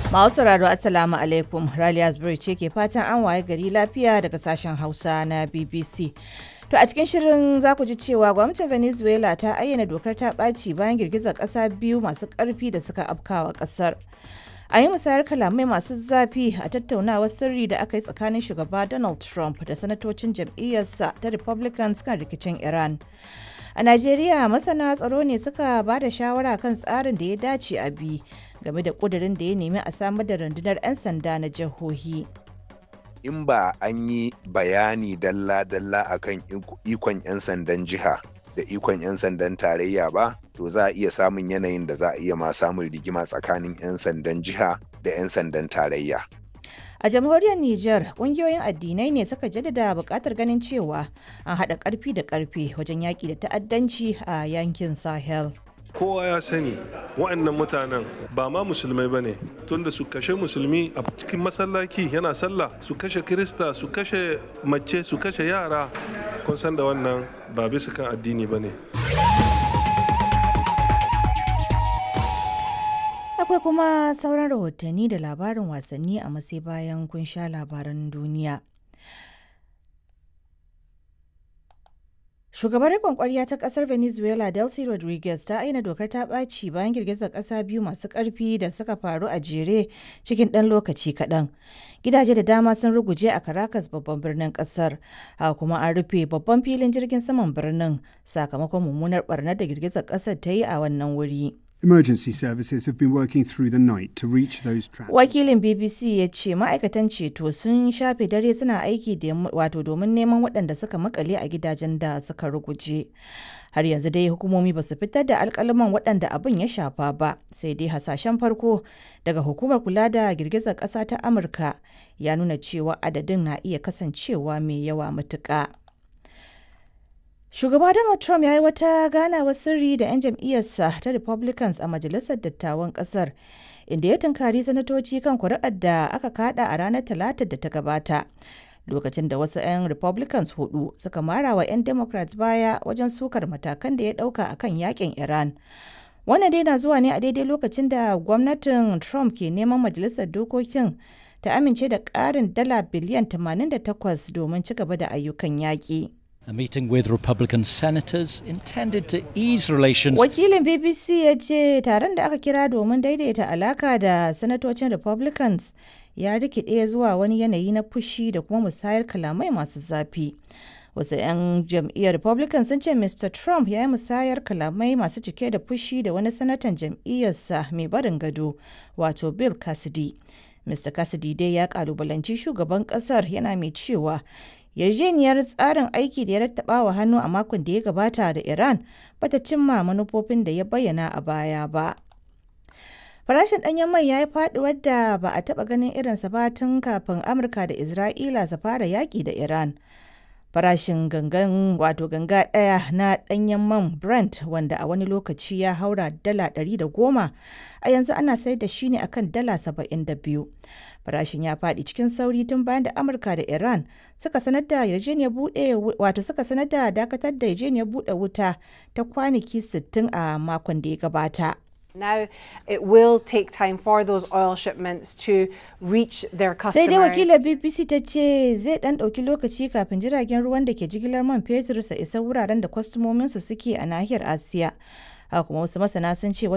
Masu sauraro Assalamu alaikum Raliya Zubairu ce ke fatan an waye gari lafiya daga sashen Hausa na BBC. To a cikin shirin za ku ji cewa gwamnatin Venezuela ta ayyana dokar ta ɓaci bayan girgizar ƙasa biyu masu ƙarfi da suka afkawa ƙasar. A yi musayar kalamai masu zafi a tattaunawar sirri da aka yi tsakanin shugaba Donald Trump da sanatocin jam'iyyarsa ta Republicans kan rikicin Iran. A Najeriya masana tsaro ne suka ba da shawara kan tsarin da ya dace a bi game da ƙudurin da ya nemi a samar da rundunar 'yan sanda na jihohi. in ba an yi bayani dalla-dalla akan ikon 'yan sandan jiha da ikon 'yan sandan tarayya ba to za a iya samun yanayin da za a iya ma samun rigima tsakanin 'yan sandan jiha da 'yan sandan tarayya A jamhuriyar Nijar, ƙungiyoyin addinai ne suka jaddada buƙatar ganin cewa an haɗa ƙarfi da ƙarfe wajen yaƙi da ta'addanci a yankin Sahel. kowa ya sani wa'annan mutanen ba ma musulmai ba ne tunda su kashe musulmi a cikin masallaki yana sallah su kashe kirista su kashe mace su kashe yara kun san da wannan ba bisa kan addini ba ne Akwai kuma sauran rahotanni da labarin wasanni a masai bayan kun sha labaran duniya. Shugabar riƙon ƙwarya ta ƙasar Venezuela Delcy Rodriguez ta aina dokar ta ɓaci bayan girgizar ƙasa biyu masu ƙarfi da suka faru a jere cikin ɗan lokaci kaɗan. Gidaje da dama sun ruguje a Caracas babban birnin ƙasar, haka kuma an rufe babban filin jirgin saman birnin sakamakon mummunar ɓarnar da girgizar ƙasar ta yi a wannan wuri. Emergency services have been working through the night to reach those trapped. Wakilin BBC ya ce ma'aikatan ceto sun shafe dare suna aiki da wato domin neman waɗanda suka makale a gidajen da suka ruguje. Har yanzu dai hukumomi ba su fitar da alkalaman waɗanda abin ya shafa ba, sai dai hasashen farko daga hukumar kula da girgizar ƙasa ta Amurka ya nuna cewa adadin na iya kasancewa mai yawa matuƙa. Shugaba Donald Trump ya yi wata ganawar sirri da 'yan jam'iyyarsa ta Republicans a Majalisar Dattawan Ƙasar, inda ya tunkari sanatoci kan kuri'ar da aka kada a ranar Talatar da ta gabata. Lokacin da wasu 'yan Republicans hudu suka mara wa 'yan Democrats baya wajen sukar matakan da ya ɗauka a kan yakin Iran. Wannan dai na zuwa ne a daidai lokacin da gwamnatin Trump ke neman Majalisar Dokokin ta amince da ƙarin dala biliyan 88 domin ci gaba da ayyukan yaƙi. A meeting with Republican senators intended to ease relations. Wakilin BBC ya ce taron da aka kira domin daidaita alaka da sanatocin Republicans ya rikide zuwa wani yanayi na fushi da kuma musayar kalamai masu zafi. Wasu 'yan jam'iyyar Republican sun ce Mr. Trump ya yi musayar kalamai masu cike da fushi da wani sanatan jam'iyyarsa mai barin gado, wato Bill Cassidy. Mr. Cassidy dai ya kalubalanci shugaban kasar yana mai cewa yarjejeniyar tsarin aiki da ya rattaba wa hannu a makon da ya gabata da Iran bata cimma manufofin da ya bayyana a baya ba. Farashin ɗanyen mai ya yi faɗuwar da ba a taɓa ganin irinsa ba tun kafin Amurka da Isra'ila su fara yaƙi da Iran. Farashin gangan wato ganga ɗaya na ɗanyen man Brent wanda a wani lokaci ya haura dala ɗari da goma a yanzu ana sayar da shi ne akan dala saba'in da biyu. Farashin ya faɗi cikin sauri tun bayan da Amurka da Iran suka sanar da yarjejeniyar buɗe wato suka sanar da dakatar da yarjejeniyar buɗe wuta ta kwanaki 60 a makon da ya gabata. Now it will take time for those oil shipments to reach their Sai dai customers. wakilar BBC ta ce zai ɗan ɗauki lokaci kafin jiragen ruwan da ke jigilar man fetur su isa wuraren da kwastomominsu suke a nahiyar Asiya. Haka kuma wasu masana sun ce